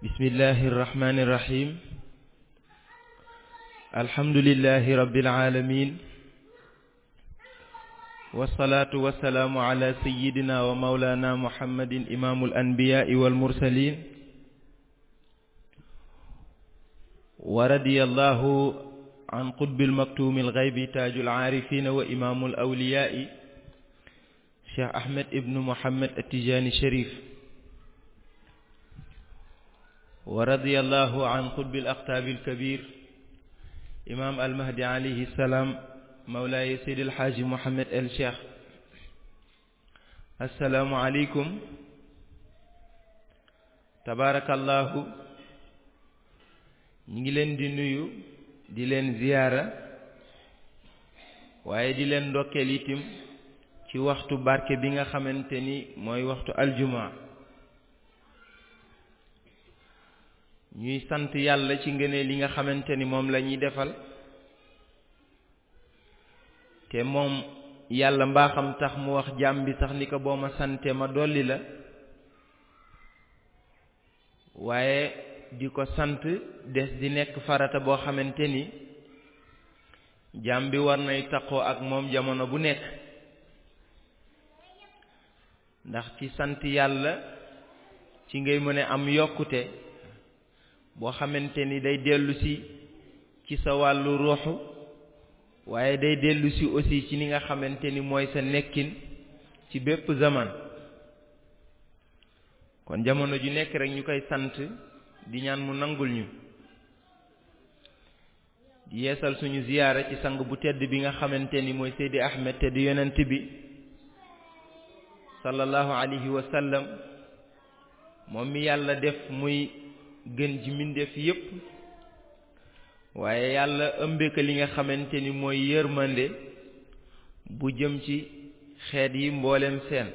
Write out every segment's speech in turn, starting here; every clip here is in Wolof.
bismillahi irrahmani irrahim alhamdulilahi rabbil alamin wasalaatu wasalaamu ala sayidina wa maulana muhammadin imaamul anbiyaai wal mursalin wa radiyallahu an qutbil maktumil ghaybi taajul aarifina wa imaamul awliyaai cheikh ahmed ibnu muhammad attijaani sharif wa radiyallahu an qutbil aqtaabil kabir imaam almahdi alayhi salaam mawlaaye seydi alxaaji muhammad el cheikh assalaamu aleykum tabaarakallahu ñi ngi leen di nuyu di leen ziyaara waaye di leen ndokkeel itim ci waxtu barke bi nga xamante ni mooy waxtu aljuma ñuy sant yàlla ci ngëneel li nga xamante ni moom la ñuy defal te moom yàlla mbaaxam tax mu wax jaam bi sax ni ko boo ma sante ma dolli la waaye di ko sant des di nekk farata boo xamante ni jaam bi war nay taqoo ak moom jamono bu nekk ndax ci sant yàlla ci ngay mën a am yokkute boo xamante ni day dellu si ci sa wàllu ruuxu waaye day dellu si aussi ci ni nga xamante ni mooy sa nekkin ci bépp zaman kon jamono ju nekk rek ñu koy sant di ñaan mu nangul ñu di yeesal suñu ziyaara ci sang bu tedd bi nga xamante ni mooy Seydi Ahmed te di yonent bi sallallahu alayhi wa sallam moom mi yàlla def muy gën ji mbindeef yépp waaye yàlla ëmbe ko li nga xamante ni mooy yërmande bu jëm ci xeet yi mboolem seen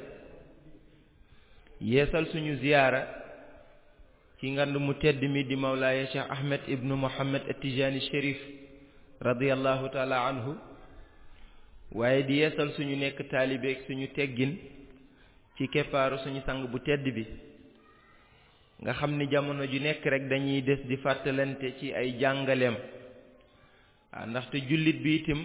yeesal suñu ziyaara ci ngand mu tedd mi di mawlaaya Cheikh Ahmed ibnu Muhammad Atijani Chérif radiyallahu taala anhu waaye di yeesal suñu nekk taalibeek suñu teggin ci keppaaru suñu sang bu tedd bi nga xam ni jamono ju nekk rek dañuy des di fàttalante ci ay jàngaleem waaw ndaxte jullit bi itam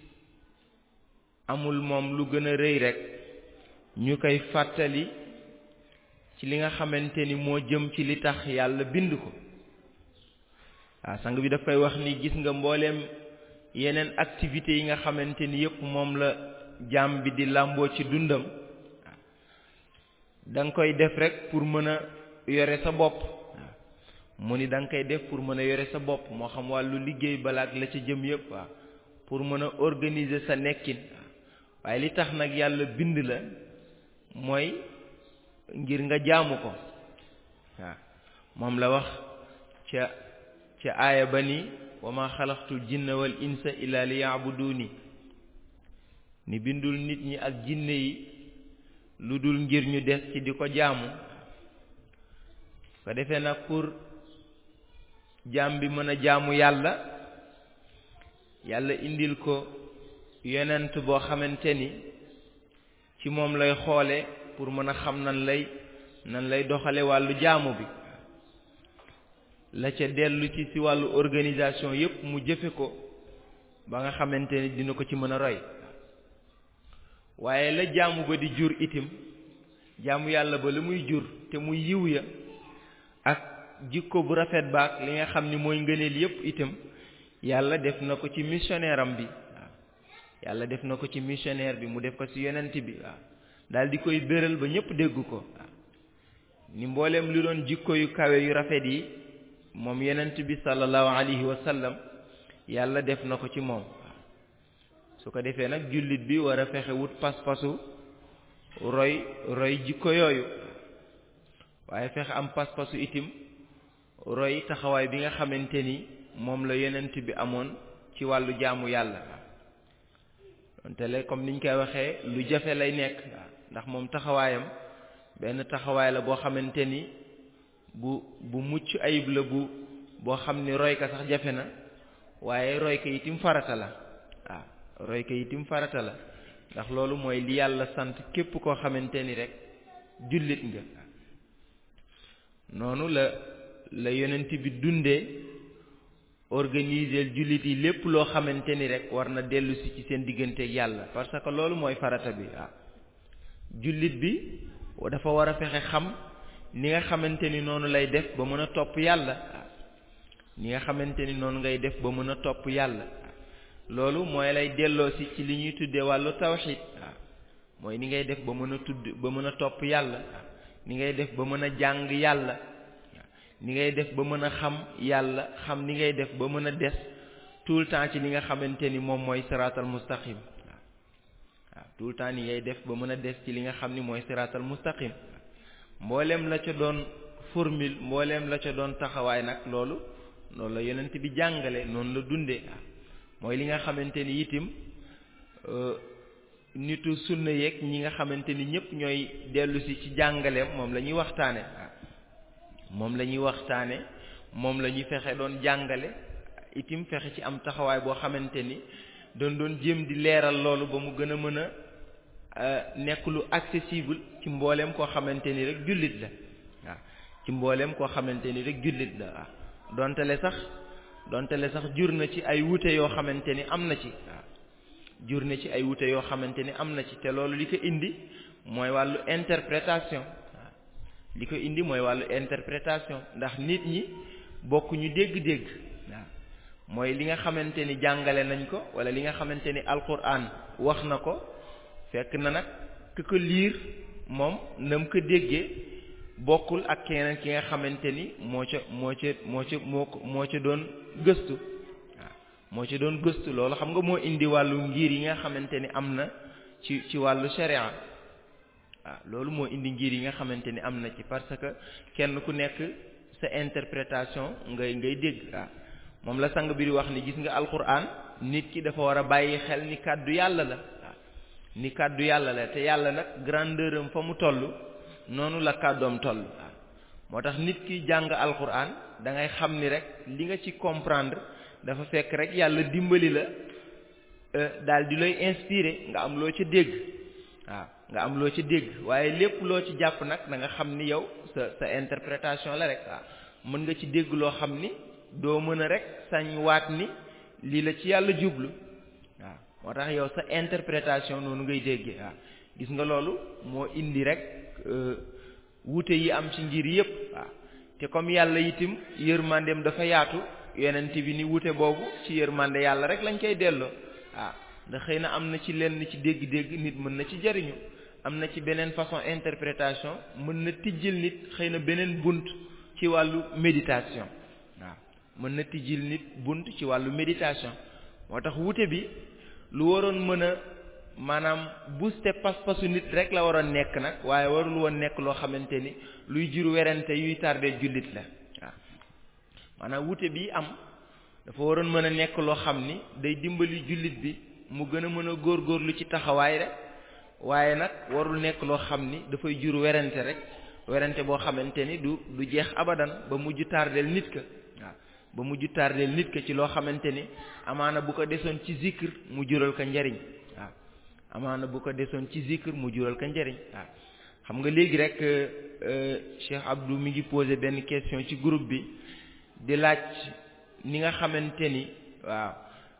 amul moom lu gën a rëy rek ñu koy fàttali ci li nga xamante ni moo jëm ci li tax yàlla bind ko waaw sang bi daf koy wax ni gis nga mbooleem yeneen activités yi nga xamante ni yépp moom la jaam bi di làmboo ci dundam da nga koy def rek pour mën a yore sa bopp mu ni da nga koy def pour mën a yore sa bopp moo xam wàllu liggéey balaak la ca jëm yépp waaw pour mën a organiser sa nekkin waaye li tax nag yàlla bind la mooy ngir nga jaamu ko waaw moom la wax ca ca aaya ba ni wa ma xalaqtul jinna wal insa illa li yaabuduni ni bindul nit ñi ak jinne yi lu dul ngir ñu des ci di ko jaamu ko defee nag pour jaam bi mën a jaamu yàlla yàlla indil ko yonent boo xamante ni ci moom lay xoole pour mën a xam nan lay nan lay doxale wàllu jaamu bi la ca dellu ci ci wàllu organisation yépp mu jëfe ko ba nga xamante ni dina ko ci mën a roy waaye la jaamu ba di jur itim jaamu yàlla ba la muy jur te muy yiw ya ak jikko bu rafet baak li nga xam ni mooy ngëneel yépp itam yàlla def na ko ci missionnaire am bi waaw yàlla def na ko ci missionnaire bi mu def ko ci yonent bi waaw daal di koy béral ba ñépp dégg ko waaw ni mbooleem lu doon jikko yu kawe yu rafet yi moom yonent bi sallallahu alayhi wa sallam yàlla def na ko ci moom su ko defee nag jullit bi war a fexe wut pas-pasu roy roy jikko yooyu waaye fexe am pas-pasu itim roy taxawaay bi nga xamante ni moom la yonent bi amoon ci wàllu jaamu yàlla donte le comme niñ koy waxee lu jafe lay nekk ndax moom taxawaayam benn taxawaay la boo xamante ni bu bu mucc ayib la bu boo xam ni roy ka sax jafe na waaye roy ka itim farata la waaw roy ka itim farata la ndax loolu mooy li yàlla sant képp koo xamante ni rek jullit nga noonu la la yonent bi dundee organiser jullit yi lépp loo xamante ni rek war na dellu si ci seen digganteeg yàlla parce que loolu mooy farata bi waaw jullit bi dafa war a fexe xam ni nga xamante ni noonu lay def ba mën a topp yàlla ni nga xamante ni noonu ngay def ba mën a topp yàlla loolu mooy lay delloo si ci li ñuy tuddee wàllu tawxid waaw mooy ni ngay def ba mën a tudd ba mën a topp yàlla ni ngay def ba mën a jàng yàlla ni ngay def ba mën a xam yàlla xam ni ngay def ba mën a des tout le temps ci li nga xamante ni moom mooy siraatal mustaqim waaw waaw tout le temps ni ngay def ba mën a des ci li nga xam ni mooy siraatal mustaqim mboolem la ca doon formule mboolem la ca doon taxawaay nag loolu loolu la yonent bi jàngale noonu la dundee mooy li nga xamante ni itim nitu sunna yeeg ñi nga xamante ni ñëpp ñooy dellu si ci jàngaleem moom la ñuy waxtaane moom la ñuy waxtaane moom la ñuy fexe doon jàngale itim fexe ci am taxawaay boo xamante ni doon doon jéem di leeral loolu ba mu gën a mën a nekk lu accessible ci mbooleem koo xamante ni rek jullit la waaw ci mbooleem koo xamante ni rek jullit la waaw dontale sax dontale sax jur na ci ay wute yoo xamante ni am na ci waaw jur na ci ay wute yoo xamante ni am na ci te loolu li ko indi mooy wàllu interprétation waaw li ko indi mooy wàllu interprétation ndax nit ñi bokkuñu dégg-dégg waaw mooy li nga xamante ni jàngale nañ ko wala li nga xamante ni alquran wax na ko fekk na nag ku ko liir moom na mu ko déggee bokkul ak keneen ki nga xamante ni moo ca moo ca moo ca moo ko moo ca doon gëstu waaw moo ca doon gëstu loolu xam nga moo indi wàllu ngir yi nga xamante ni am na ci ci wàllu sharia waaw loolu moo indi ngir yi nga xamante ni am na ci parce que kenn ku nekk sa interprétation ngay ngay dégg waaw moom la sang bi di wax ni gis nga alquran nit ki dafa war a bàyyi xel ni kàddu yàlla la waaw ni kàddu yàlla la te yàlla nag grandeur am fa mu toll noonu la kàddoom toll waaw moo tax nit ki jàng alquran da ngay xam ni rek li nga ci comprendre dafa fekk rek yàlla dimbali la daal di lay inspiré nga am loo ca dégg waaw nga am loo ca dégg waaye lépp loo ci jàpp nag da nga xam ni yow sa sa interprétation la rek waaw mën nga ci dégg loo xam ni doo mën a rek sañ waat ni lii la ci yàlla jublu waaw moo tax yow sa interprétation noonu ngay déggee waaw gis nga loolu moo indi rek wuute yi am ci ngir yépp waaw te comme yàlla itim yërmandeem dafa yaatu yonent bi ni wuute boobu ci yërmande yàlla rek lañ koy delloo waaw ndax xëy na am na ci lenn ci dégg-dégg nit mën na ci jariñu am na ci beneen façon interprétation mën na tijjil nit xëy na beneen bunt ci wàllu méditation waaw mën na tijjil nit bunt ci wàllu méditation moo tax wuute bi lu waroon mën a maanaam booster pas-pasu nit rek la waroon nekk nag waaye warul woon nekk loo xamante ni luy jur werante yuy tardé jullit la waaw maanaam wuute bi am dafa waroon mën a nekk loo xam ni day dimbali jullit bi mu gën a mën a góorgóorlu ci taxawaay rek waaye nag warul nekk loo xam ni dafay jur werante rek werante boo xamante ni du du jeex abadan ba mujj tardeel nit ka waaw ba mujj tardeel nit ka ci loo xamante ni amaana bu ko desoon ci zikr mu jural ko njariñ waaw amaana bu ko desoon ci zikr mu jural ko njariñ waaw xam nga léegi rek Cheikh Abdou mi ngi posé benn question ci groupe bi di laaj ni nga xamante ni waaw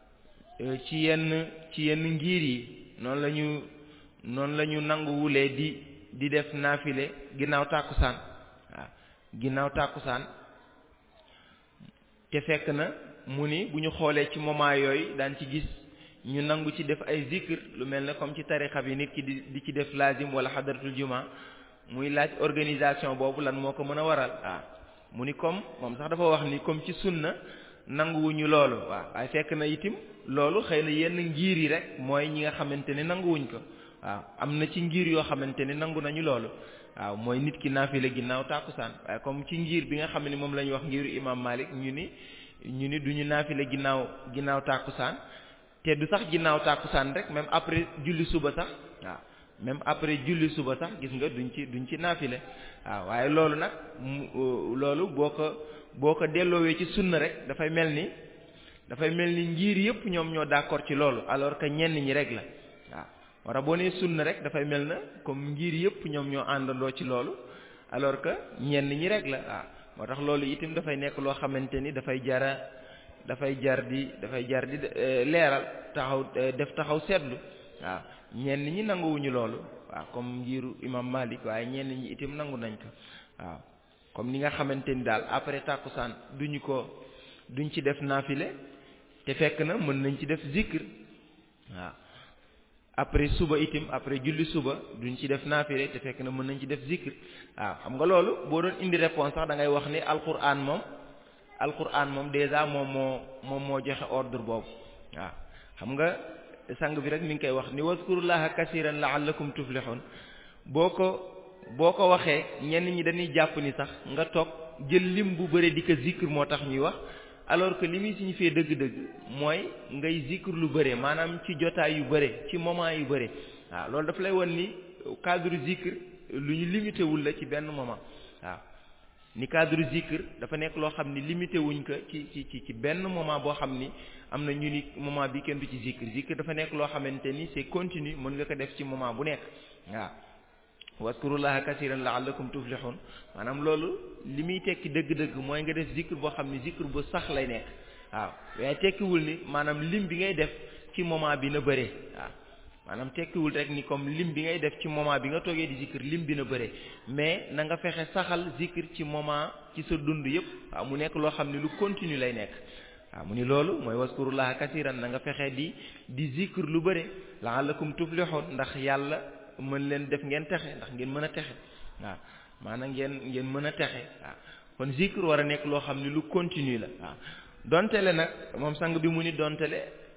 ci yenn ci yenn ngir yi noonu la ñu noonu la ñu nanguwulee di di def naafile ginnaaw tàkkusaan waaw ginnaaw tàkkusaan te fekk na mu ni bu ñu xoolee ci moment yooyu daan ci gis ñu nangu ci def ay zikr lu mel ne comme ci tarixa bi nit ki di di ci def lazim wala xadaratul juma muy laaj organisation boobu lan moo ko mën a waral waaw mu ni comme moom sax dafa wax ni comme ci sunna nanguwuñu loolu waaw waaye fekk na itim loolu xëy na yenn ngir yi rek mooy ñi nga xamante ni nanguwuñ ko waaw am na ci ngir yoo xamante ni nangu nañu loolu waaw mooy nit ki naafile ginnaaw tàkkusaan waaye comme ci ngir bi nga xam ne moom la ñu wax ngiru imam Malik ñu ni ñu ni duñu naafile ginnaaw ginnaaw tàkkusaan te du sax ginnaaw tàkkusaan rek même après julli suba sax waaw même après julli suba sax gis nga duñ ci duñ ci naafile waaw waaye loolu nag loolu boo ko boo ko delloowee ci sunna rek dafay mel ni dafay mel ni ngir yëpp ñoom ñoo d'accord ci loolu alors que ñenn ñi rek la waaw wara boo nee sunna rek dafay mel na comme ngir yëpp ñoom ñoo àndandoo ci loolu alors que ñenn ñi rek la waaw moo tax loolu itam dafay nekk loo xamante ni dafay jara dafay jar di dafay jar di leeral taxaw def taxaw seetlu waaw ñenn ñi nanguwuñu loolu waaw comme njiiru imam Malik waaye ñenn ñi itam nangu nañ ko waaw comme ni nga xamante ni daal après tàkkusaan duñu ko duñ ci def naafile te fekk na mën nañ ci def zikr waaw après suba itam après julli suba duñ ci def naafile te fekk na mën nañ ci def zikr waaw xam nga loolu boo doon indi réponse sax da ngay wax ni alquran moom alquran moom déjà moom moo moom moo joxe ordre boobu waaw xam nga sang bi rek mi ngi koy wax ni wazkurullaha kasiran la'allakum tuflihun boo ko boo ko waxee ñenn ñi dañuy jàpp ni sax nga toog jël lim bu bëre di ko zikr moo tax ñuy wax alors que li muy signifier dëgg-dëgg mooy ngay zikr lu bëre maanaam ci jotaay yu bëre ci moment yu bëre waaw loolu daf lay won ni cadre zikr lu ñu limité wul la ci benn moment waaw ni cadre zikr dafa nekk loo xam ni limité wuñ ko ci ci ci ci benn moment boo xam ni am na ñu ni moment bi kenn du ci zikr zikr dafa nekk loo xamante ni c'est continu mën nga ko def ci moment bu nekk waaw waskurullaha kasiran la'allakum tuflihun maanaam loolu li muy tekki dëgg-dëgg mooy nga def zikr boo xam ni zikr bu sax lay nekk waaw waaye tekkiwul ni maanaam lim bi ngay def ci moment bi na bëree waaw maanaam tekkiwul rek ni comme lim bi ngay def ci moment bi nga toogee di zikr lim bi na bëree mais na nga fexe saxal zikr ci moment ci sa dund yépp waaw mu nekk loo xam ne lu continue lay nekk waaw mu ni loolu mooy waskurullaha kasiran na nga fexe di di zikr lu bëre la'allakum tuflihun ndax yàlla mën leen def ngeen texe ndax ngeen mën a texe waaw maanaam ngeen ngeen mën a texe waaw kon zikr war a nekk loo xam ne lu continue la waaw dontele nag moom sang bi mu ni dontele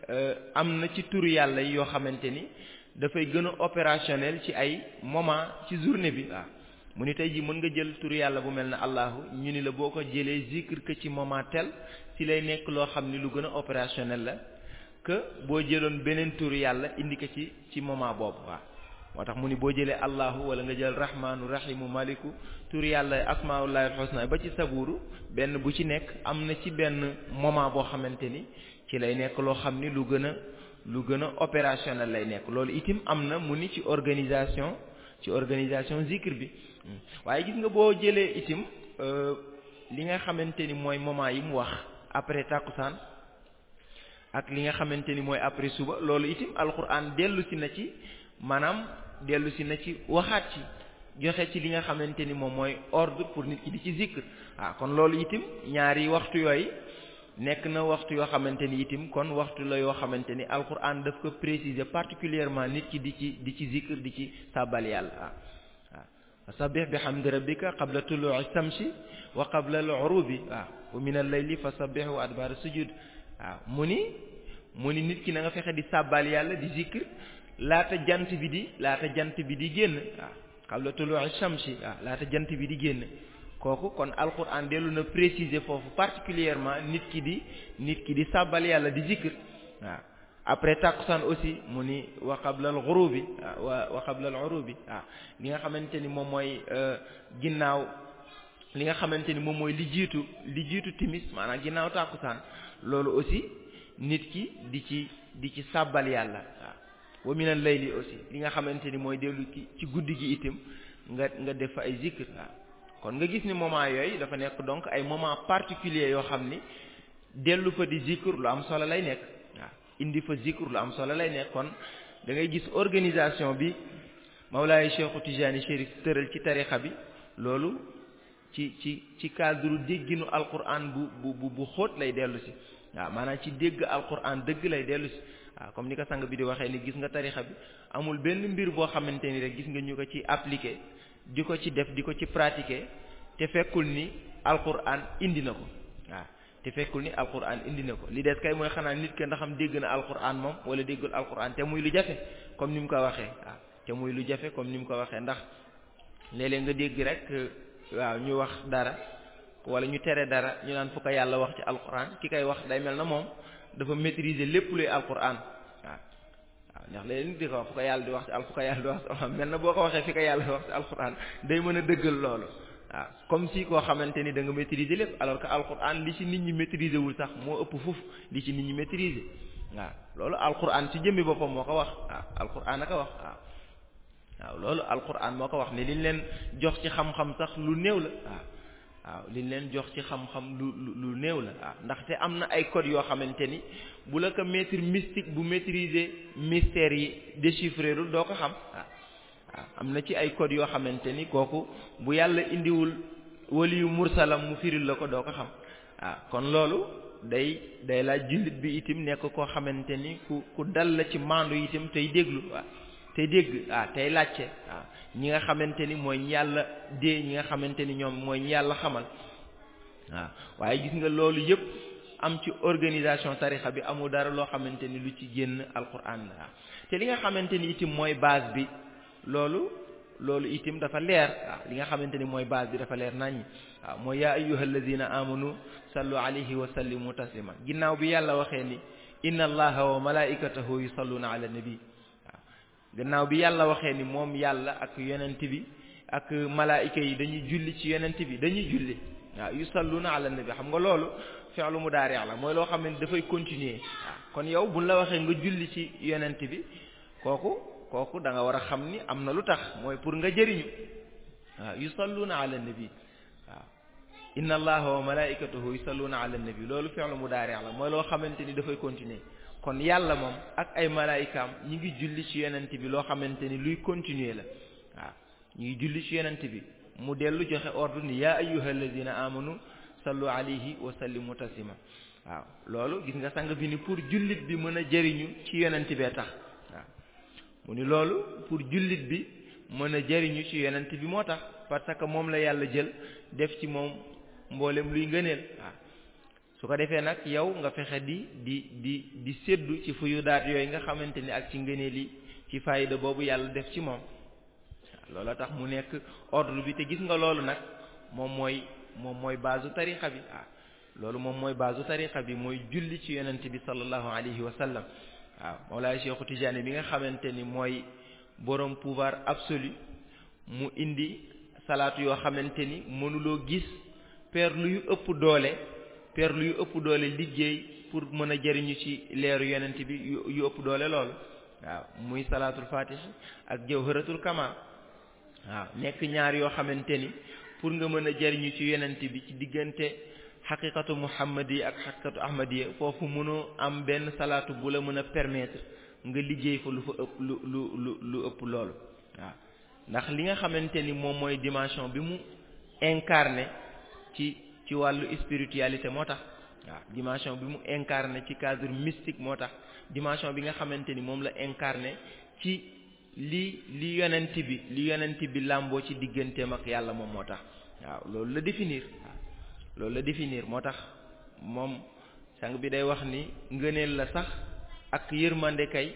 am na ci turu yàlla yi yoo xamante ni dafay gën a opérationnel ci ay moment ci journée bi waaw mu ni tey ji mën nga jël turu yàlla bu mel ne allahu ñu ni la boo ko jëlee zikr que ci moment tel ci lay nekk loo xam ni lu gën a opérationnel la que boo jëloon beneen turu yàlla indi ko ci ci moment boobu waaw moo tax mu ni boo jëlee allahu wala nga jël rahmaanu rahimu maliku tur yàlla asmaullahi alxusna ba ci saburu benn bu ci nekk am na ci benn moment boo xamante ni ci lay nekk loo xam ni lu gën a lu gën a opérationnel lay nekk loolu itim am na mu ni ci organisation ci organisation zikr bi waaye gis nga boo jëlee itim li nga xamante ni mooy moment yi mu wax après tàkkusaan ak li nga xamante ni mooy après suba loolu itim alquran dellu si na ci maanaam dellu si na ci waxaat ci joxe ci li nga xamante ni moom mooy ordre pour nit ki di ci zikr ah kon loolu itim ñaari waxtu yooyu nekk na waxtu yoo xamante ni itim kon waxtu la yoo xamante ni alquran daf ko préciser particulièrement nit ki di ci di ci zikr di ci sàbbal yàlla ah waaw fasabbih bihamdi rabbika qabla tulu'i samsi wa qabla al-ghurubi waaw wa min al-layli fasabbih wa adbar sujud waaw mu ni mu ni nit ki na nga fexe di sàbbal yàlla di zikr laata jant bi di laata jant bi di génn waaw qabla tulu'i shamsi waaw laata jant bi di génn kooku kon alquran dellu na préciser foofu particulièrement nit ki di nit ki di sàbbal yàlla di zikr waaw après tàkkusaan aussi mu ni wa qabla al ghurubi wa wa qabla al ghurubi waaw li nga xamante ni moom mooy ginnaaw li nga xamante ni moom mooy li jiitu li jiitu timis maanaam ginnaaw tàkkusaan loolu aussi nit ki di ci di ci sàbbal yàlla waaw wa min al layli aussi li nga xamante ni mooy dellu ci ci guddi gi itam nga nga def fa ay zikr waaw kon nga gis ni moment yooyu dafa nekk donc ay moment particulier yoo xam ni dellu fa di zikr lu am solo lay nekk waaw indi fa zikr lu am solo lay nekk kon da ngay gis organisation bi Mawlaay Cheikhu Tijaani Chérif tëral ci tarixa bi loolu ci ci ci cadre dégginu alquran bu bu bu bu xóot lay dellu si waaw maanaam ci dégg alquran dëgg lay dellu si waaw comme ni ko sang bi di waxee ni gis nga tarixa bi amul benn mbir boo xamante ni rek gis nga ñu ko ci appliquer di ko ci def di ko ci pratiquer te fekkul ni alquran indi na ko waaw te fekkul ni alquran indi na ko li des kay mooy xanaa nit ke ndax am dégg na alquran moom wala déggul alquran te muy lu jafe comme ni mu ko waxee waaw te muy lu jafe comme ni mu ko waxee ndax léeg-léeg nga dégg rek waaw ñu wax dara wala ñu tere dara ñu naan fu ko yàlla wax ci alquran ki koy wax day mel na moom dafa maîtriser lépp luy alquran waaw waaw ndax léegi nit di ko wax fu ko yàlla di wax ci al fu ko yàlla di wax ci mel na boo ko waxee fi ko yàlla di wax ci alquran day mën a dëggal loolu waaw comme si koo xamante ni da nga maîtriser lépp alors que alquran li ci nit ñi maîtriser wul sax moo ëpp fuf li ci nit ñi maîtriser waaw loolu alquran ci jëmmi boppam moo ko wax waaw alquran a ko wax waaw waaw loolu alquran moo ko wax ne liñ leen jox ci xam-xam sax lu néew la waaw waaw liñ leen jox ci xam-xam lu lu néew la waaw ndaxte am na ay codes yoo xamante ni bu la ko maître mystique bu maîtriser mystères yi déchiffré lul doo ko xam waaw waaw am na ci ay codes yoo xamante ni kooku bu yàlla indiwul waliyu mursalam mu firil la ko doo ko xam waaw kon loolu day day laaj jullit bi itam nekk koo xamante ni ku ku dal la ci maandu itam tey déglu waaw tey dégg waaw tey laajte waaw ñi nga xamante ni mooy ñi yàlla dee ñi nga xamante ni ñoom mooy ñi yàlla xamal waaw waaye gis nga loolu yëpp am ci organisation tarixa bi amul dara loo xamante ni lu ci génn alquran la waaw te li nga xamante ni itam mooy base bi loolu loolu itam dafa leer waaw li nga xamante ni mooy base bi dafa leer naññ waaw mooy yaa ayyuha alladina amanu sallu alayhi wa sallimu taslima ginnaaw bi yàlla waxee ni inna allaha wa malaikatahu yusalluna ala nabi waaw gannaaw bi yàlla waxee ni moom yàlla ak yonent bi ak malaayika yi dañuy julli ci yonent bi dañuy julli waaw yusalluna ala nabi xam nga loolu fi'lu mudaari' la mooy loo xam ne dafay continuer waaw kon yow buñ la waxee nga julli ci yonent bi kooku kooku da nga war a xam ni am na lu tax mooy pour nga jëriñu waaw yusalluna ala nabi waaw inna allaha wa malaikatahu yusalluna ala nabi loolu fi'lu mudaari' la mooy loo xamante ni dafay continuer kon yàlla moom ak ay malaayikaam ñi ngi julli ci yonent bi loo xamante ni luy continuer la waaw ñi ngi julli ci yonent bi mu dellu joxe ordre ni yaa ayyuha alladina amanu sallu alayhi wa sallimu taslima waaw loolu gis nga sang bi ni pour jullit bi mën a jëriñu ci yonent bee tax waaw mu ni loolu pour jullit bi mën a jëriñu ci yonent bi moo tax parce que moom la yàlla jël def ci moom mboolem luy ngëneel waaw su ko defee nag yow nga fexe di di di di séddu ci fuyu daat yooyu nga xamante ni ak ci ngëneel yi ci fayda boobu yàlla def ci moom loola tax mu nekk ordre bi te gis nga loolu nag moom mooy moom mooy baasu tarixa bi waaw loolu moom mooy baasu tarixa bi mooy julli ci yonent bi sallallahu alayhi wa sallam waaw Mawlaay Cheikhu Tijaani bi nga xamante ni mooy borom pouvoir absolu mu indi salaatu yoo xamante ni mënuloo gis perlu yu ëpp doole perlu yu ëpp doole liggéey pour mën a jëriñu ci leeru yonent bi yu yu ëpp doole loolu waaw muy salaatul fatih ak jawharatul kamal waaw nekk ñaar yoo xamante ni pour nga mën a jëriñu ci yonent bi ci diggante xaqiqatu muhammadi ak xaqiqatu ahmadiya foofu mënoo am benn salaatu bu la mën a permettre nga liggéey fa lu fa ëpp lu lu lu lu ëpp loolu waaw ndax li nga xamante ni moom mooy dimension bi mu incarné ci ci wàllu spiritualité moo tax waaw dimension bi mu incarné ci cadre mystique moo tax dimension bi nga xamante ni moom la incarné ci li li yonent bi li yonent bi làmboo ci digganteem ak yàlla moom moo tax waaw loolu la définir waaw loolu la définir moo tax moom sang bi day wax ni ngëneel la sax ak yërmande kay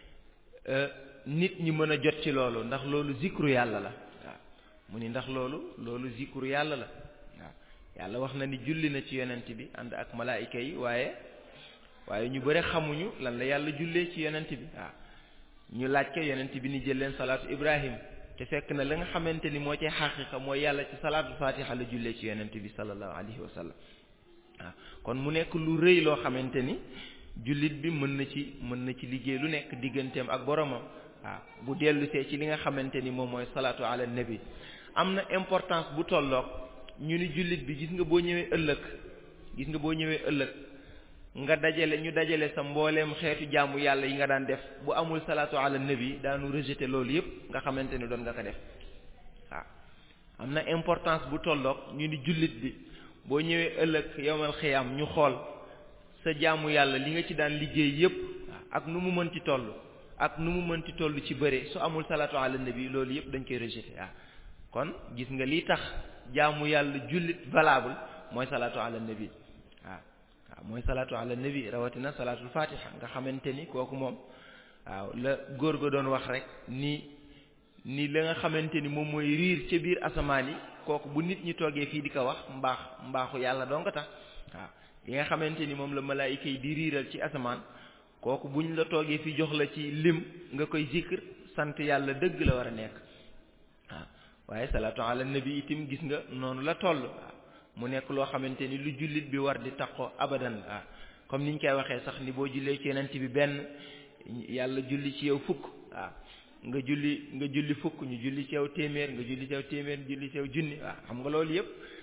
nit ñi mën a jot ci loolu ndax loolu zikru yàlla la waaw mu ni ndax loolu loolu zikru yàlla la waaw yàlla wax na ni julli na ci yonent bi ànd ak malaayika yi waaye waaye ñu bëre xamuñu lan la yàlla jullee ci yonent bi waaw ñu laaj ko yonent bi ni jël leen salaatu ibrahim te fekk na la nga xamante ni moo ci xaqiqa mooy yàlla ci salaatu fatiha la jullee ci yonent bi sallallahu alayhi wa sallam waaw kon mu nekk lu rëy loo xamante ni jullit bi mën na ci mën na ci liggéey lu nekk digganteem ak boromam waaw bu dellusee ci li nga xamante ni moom mooy salaatu ala nabi am na importance bu tolloog ñu ni jullit bi gis nga boo ñëwee ëllëg gis nga boo ñëwee ëllëg nga dajale ñu dajale sa mbooleem xeetu jaamu yàlla yi nga daan def bu amul salaatu ala nabi daanu rejeté loolu yépp nga xamante ni doon nga ko def waaw am na importance bu tolloog ñu ni jullit bi boo ñëwee ëllëg yowmal xiyam ñu xool sa jaamu yàlla li nga ci daan liggéey yépp ak nu mu mën ci toll ak nu mu mën ci toll ci bëre su amul salaatu ala nabi loolu yépp dañ koy rejeté waaw kon gis nga li tax jaamu yàlla jullit valable mooy salaatu ala nabi waaw waaw mooy salaatu ala nabi rawatina salaatul fatiha nga xamante ni kooku moom waaw la góor ga doon wax rek ni ni la nga xamante ni moom mooy riir ca biir asamaan yi kooku bu nit ñi toogee fii di ko wax mbaax mbaaxu yàlla doo nga tax waaw li nga xamante ni moom la malaayika yi di riiral ci asamaan kooku buñ la toogee fi jox la ci lim nga koy zikr sant yàlla dëgg la war a nekk waaw waaye salaatu ala nabi itam gis nga noonu la toll waaw mu nekk loo xamante ni lu jullit bi war di taqoo abadan waaw comme niñ koy waxee sax ni boo jullee ci yenent bi benn yàlla julli ci yow fukk waaw nga julli nga julli fukk ñu julli ci yow téeméer nga julli ci yow téeméer julli ci yow junni waaw xam nga loolu yëpp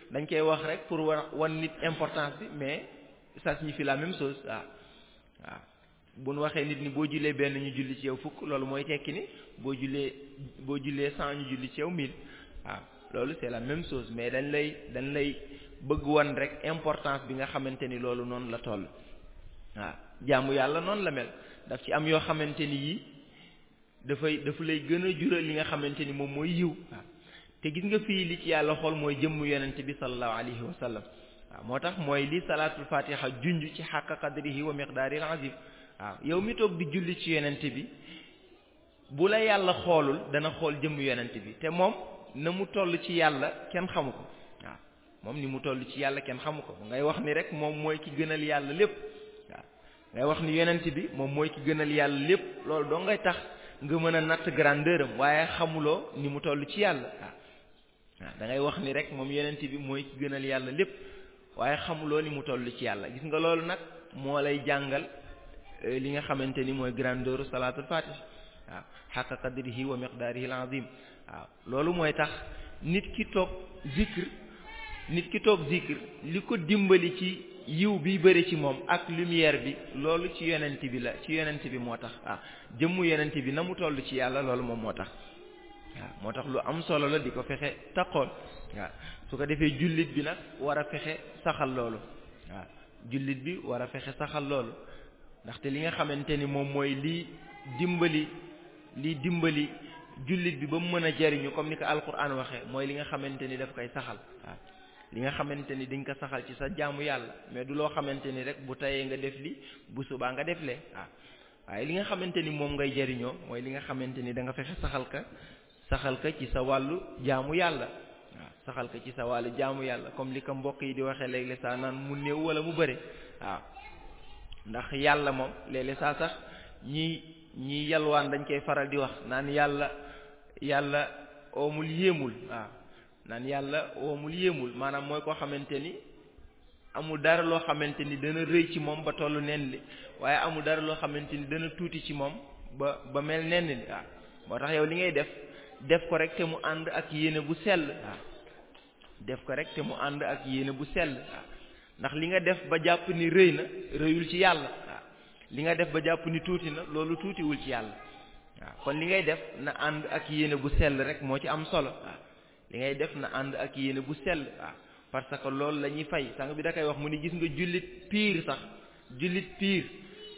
dañ koy wax rek pour wan wan nit importance bi mais ça signifie la même chose waaw waaw bu nu waxee nit ni boo jullee benn ñu julli ci yow fukk loolu mooy tekki ni boo jullee boo jullee cent ñu julli ci yow mille waaw loolu c'est la même chose mais dañ lay dañ lay bëgg wan rek importance bi nga xamante ni loolu noonu la toll waaw jaamu yàlla noonu la mel daf ci am yoo xamante ni yii dafay dafa lay gën a jural li nga xamante ni moom mooy yiw waaw te gis nga fii li ci yàlla xool mooy jëmm yonent bi sallallahu alayhi wa sallam waaw moo tax mooy li salaatul fatiha junj ci xàq qadrihi wa miqdaaril azim waaw yow mi toog di julli ci yonent bi bu la yàlla xoolul dana xool jëmm yonent bi te moom na mu toll ci yàlla kenn xamu ko waaw moom ni mu toll ci yàlla kenn xamu ko ngay wax ni rek moom mooy ki gënal yàlla lépp waaw ngay wax ni yonent bi moom mooy ki gënal yàlla lépp loolu doo ngay tax nga mën a natt grandeur am waaye xamuloo ni mu toll ci yàlla waaw waaw da ngay wax ni rek moom yonent bi mooy ki gënal yàlla lépp waaye xamuloo ni mu toll ci yàlla gis nga loolu nag moo lay jàngal li nga xamante ni mooy grandeur salaatul fatih waaw xaqa qadrihi wa miqdaarihi al-azim waaw loolu mooy tax nit ki toog zikr nit ki toog zikr li ko dimbali ci yiw bi bëri ci moom ak lumière bi loolu ci yonent bi la ci yonent bi moo tax waaw jëmmu yonent bi na mu toll ci yàlla loolu moom moo tax waaw moo tax lu am solo la di ko fexe taqool waaw su ko defee jullit bi nag war a fexe saxal loolu waaw jullit bi war a fexe saxal loolu ndaxte li nga xamante ni moom mooy lii dimbali lii dimbali jullit bi ba mu mën a jariñu comme ni ko alquran waxee mooy li nga xamante ni daf koy saxal waaw li nga xamante ni dañ ko saxal ci sa jaamu yàlla mais du loo xamante ni rek bu tayee nga def li bu subaa nga def lee waaw waaye li nga xamante ni moom ngay jariñoo mooy li nga xamante ni da nga fexe saxal ka saxal ka ci sa wàllu jaamu yàlla waaw saxal ka ci sa wàllu jaamu yàlla comme li ko mbokk yi di waxee léeg-léeg saa naan mu néew wala mu bëre waaw ndax yàlla moom léeg-léeg saa sax ñi ñi yalwaan dañ koy faral di wax naan yàlla yàlla oomul yéemul waaw naan yàlla oomul yéemul maanaam mooy koo xamante ni amul dara loo xamante ni dana rëy ci moom ba tollu nen li waaye amul dara loo xamante ni dana tuuti ci moom ba ba mel nen li waaw moo tax yow li ngay def def ko rek te mu ànd ak yéene bu sell waaw def ko rek te mu ànd ak yéene bu sell waaw ndax li nga def ba jàpp ni rëy na rëyul ci yàlla waaw li nga def ba jàpp ni tuuti na loolu tuutiwul ci yàlla waaw kon li ngay def na ànd ak yéene bu sell rek moo ci am solo waaw li ngay def na ànd ak yéene bu sell waaw parce que loolu la ñuy fay sang bi da koy wax mu ni gis nga jullit piir sax jullit piir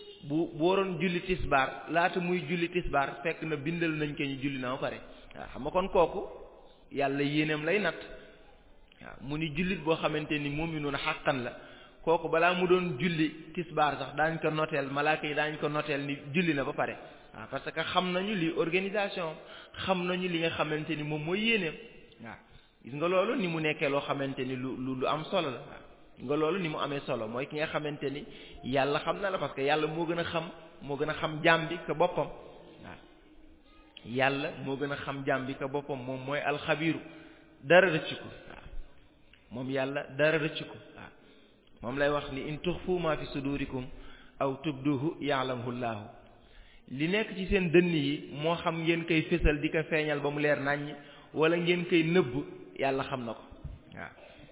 bu bu waroon julli tisbaar laata muy julli tisbaar fekk na bindal nañ ko ñu julli na ba pare waaw xam nga kon kooku yàlla yéeneem lay natt waaw mu ni jullit boo xamante ni moom mi noonu xàqan la kooku balaa mu doon julli tisbaar sax daañ ko noteel malaaka yi daañ ko noteel ni julli na ba pare waaw parce que xam nañu li organisation xam nañu li nga xamante ni moom mooy yéeneem waaw gis nga loolu ni mu nekkee loo xamante ni lu lu lu am solo la waaw gis nga loolu ni mu amee solo mooy ki nga xamante ni yàlla xam na la parce que yàlla moo gën a xam moo gën a xam jaam bi que boppam waaw yàlla moo gën a xam jaam bi que boppam moom mooy alxabiru dara rëcc ko waaw moom yàlla dara rëcc ko waaw moom lay wax ni in tuxfu ma fi sudurikum aw tubduhu ya'lamuhu llaahu li nekk ci seen dënn yi moo xam ngeen koy fésal di ko feeñal ba mu leer naññ wala ngeen koy nëbb yàlla xam na ko waaw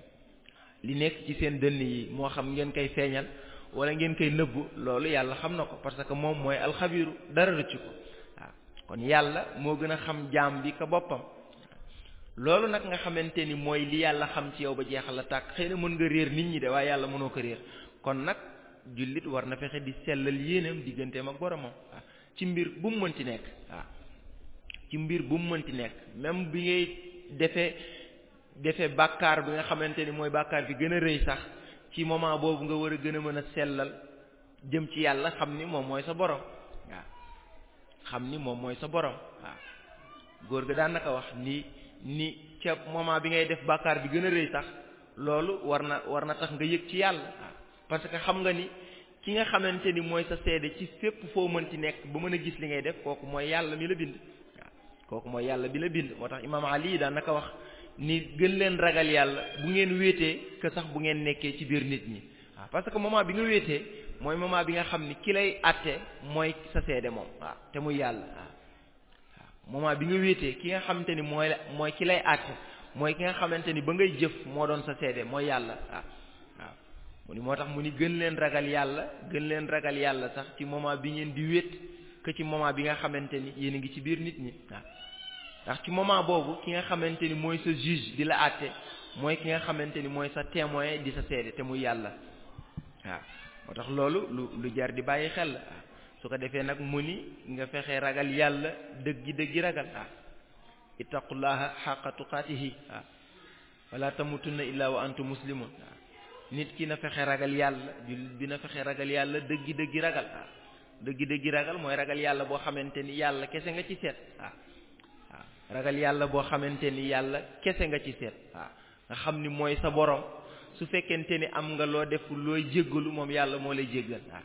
li nekk ci seen dënn yi moo xam ngeen koy feeñal wala ngeen koy nëbb loolu yàlla xam na ko parce que moom mooy alxabiru dara rëcc ko waaw kon yàlla moo gën a xam jaam bi ka boppam loolu nag nga xamante ni mooy li yàlla xam ci yow ba jeexal la tàkk xëy na mën nga réer nit ñi de waaye yàlla mënoo ko réer kon nag jullit war na fexe di sellal yéenam digganteem ak boromam waaw ci mbir bu mu mënti nekk waaw ci mbir bu mu mënti nekk même bi ngay defee defee bàkkaar bi nga xamante ni mooy bàkkaar bi gën a rëy sax ci moment boobu nga war a gën a mën a sellal jëm ci yàlla xam ni moom mooy sa borom waaw xam ni moom mooy sa borom waaw góor ga daan naka wax ni ni ca moment bi ngay def bàkkaar bi gën a rëy sax loolu war na war na tax nga yëg ci yàlla waaw parce que xam nga ni ki nga xamante ni mooy sa seede ci fépp foo mënti nekk ba mën a gis li ngay def kooku mooy yàlla mi la bind waaw kooku mooy yàlla bi la bind moo tax imaam Ali daan naka wax ni gën leen ragal yàlla bu ngeen wéetee que sax bu ngeen nekkee ci biir nit ñi waaw parce que moment bi nga wéetee mooy moment bi nga xam ni ki lay àtte mooy sa seede moom waaw te muy yàlla waaw waaw moment bi nga wéetee ki nga xamante ni mooy mooy ki lay àtte mooy ki nga xamante ni ba ngay jëf moo doon sa seede mooy yàlla waaw waaw mu ni moo tax mu ni gën leen ragal yàlla gën leen ragal yàlla sax ci moment bi ngeen di wét que ci moment bi nga xamante ni yéen a ngi ci biir nit ñi waaw ndax ci moment boobu ki nga xamante ni mooy sa juge di la àtte mooy ki nga xamante ni mooy sa témoin di sa seede te muy yàlla waaw moo tax loolu lu lu jar di bàyyi xel la waaw su ko defee nag mu ni nga fexe ragal yàlla dëggi dëggi ragal waaw ittaqullaha xaqa tuqaatihi waaw wala tamutunna illa wa antum muslimun waaw nit ki na fexe ragal yàlla jullit bi na fexe ragal yàlla dëggi dëggi ragal waaw dëggi dëggi ragal mooy ragal yàlla boo xamante ni yàlla kese nga ci seet waaw waaw ragal yàlla boo xamante ni yàlla kese nga ci seet waaw nga xam ni mooy sa borom su fekkente ni am nga loo def looy jéggalu moom yàlla moo lay jéggal waaw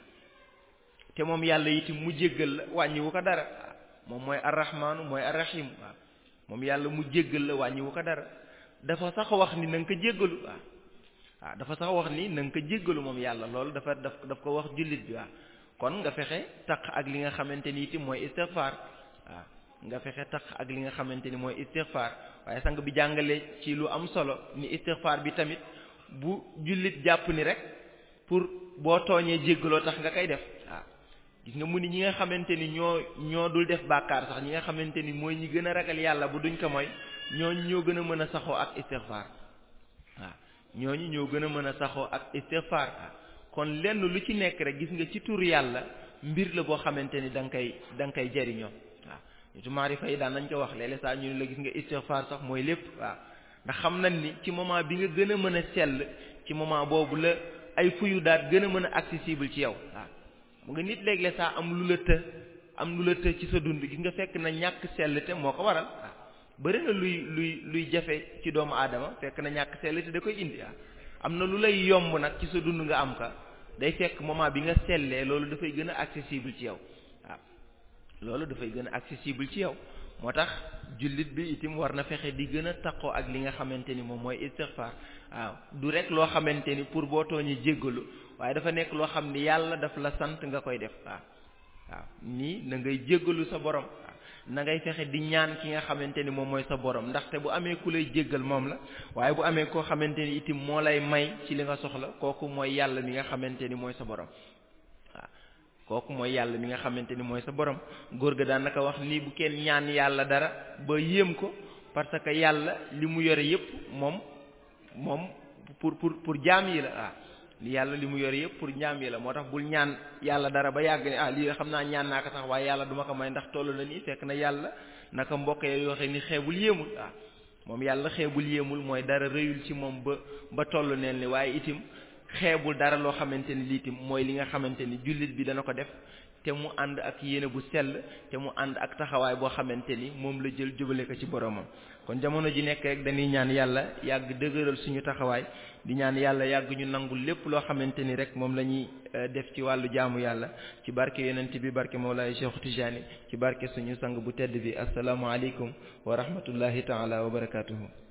te moom yàlla itam mu jéggal la wàññiwu ko dara waaw moom mooy arrahmaanu mooy arrahim waaw moom yàlla mu jéggal la wàññiwu ko dara dafa sax wax ni na nga ko jéggalu waaw waaw dafa sax wax ni na nga ko jéggalu moom yàlla loolu dafa daf daf ko wax jullit bi waaw kon nga fexe taq ak li nga xamante ni itam mooy istighfar waaw nga fexe taq ak li nga xamante ni mooy istighfar waaye sang bi jàngale ci lu am solo ni istighfar bi tamit bu jullit jàpp ni rek pour boo tooñee jéggaloo tax nga koy def waaw gis nga mu ni ñi nga xamante ni ñoo ñoo dul def bàkkaar sax ñi nga xamante ni mooy ñi gën a ragal yàlla bu duñ ko mooy ñooñu ñoo gën a mën a saxoo ak istighfar waaw ñooñu ñoo gën a mën a saxoo ak istighfar kon lenn lu ci nekk rek gis nga ci tur yàlla mbir la boo xamante ni da nga koy da nga koy jariñoo waaw nitu maarifa yi daan nañ ko wax léeg-léeg saa ñu ne la gis nga istighfar sax mooy lépp waaw ndax xam nañ ni ci moment bi nga gën a mën a sell ci moment boobu la ay fuyu daat gën a mën a accessible ci yow waaw mu nga nit léeg-léeg saa am lu la të am lu la të ci sa dund gis nga fekk na ñàkk sell te moo ko waral waaw bëri na luy luy luy jafe ci doomu aadama fekk na ñàkk sell te da koy indi waaw am na lu lay yomb nag ci sa dund nga am ka day fekk moment bi nga sellee loolu dafay gën a accessible ci yow waaw loolu dafay gën a accessible ci yow moo tax jullit bi itam war na fexe di gën a taqoo ak li nga xamante ni moom mooy istighfar waaw du rek loo xamante ni pour boo tooñee jéggalu waaye dafa nekk loo xam ni yàlla daf la sant nga koy def waaw waaw nii na ngay jéggalu sa borom waaw na ngay fexe di ñaan ki nga xamante ni moom mooy sa borom ndaxte bu amee ku lay jéggal moom la waaye bu amee koo xamante ni itam moo lay may ci li nga soxla kooku mooy yàlla mi nga xamante ni mooy sa borom waaw kooku mooy yàlla mi nga xamante ni mooy sa borom góor ga daan naka wax nii bu kenn ñaan yàlla dara ba yéem ko parce que yàlla li mu yore yépp moom moom pour pour pour jaam yi la waaw li yàlla li mu yore yëpp pour njaam yi la moo tax bul ñaan yàlla dara ba yàgg ne ah lii xam naa ñaan naa ko sax waaye yàlla duma ko may ndax toll na nii fekk na yàlla naka mbokk yoo xam ni xeebul yéemul waaw moom yàlla xeebul yéemul mooy dara rëyul ci moom ba ba toll neen li waaye itim xeebul dara loo xamante ni lii itam mooy li nga xamante ni jullit bi dana ko def te mu ànd ak yéene bu sell te mu ànd ak taxawaay boo xamante ni moom la jël jubale ko ci boromam kon jamono ji nekk rek dañuy ñaan yàlla yàgg dëgëral suñu taxawaay di ñaan yàlla yàgg ñu nangul lépp loo xamante ni rek moom la ñuy def ci wàllu jaamu yàlla ci barke yonent bi barke Mawlaay Cheikh Tijani ci barke suñu sang bu tedd bi assalaamu aleykum wa rahmatullahi taala wa barakatuhu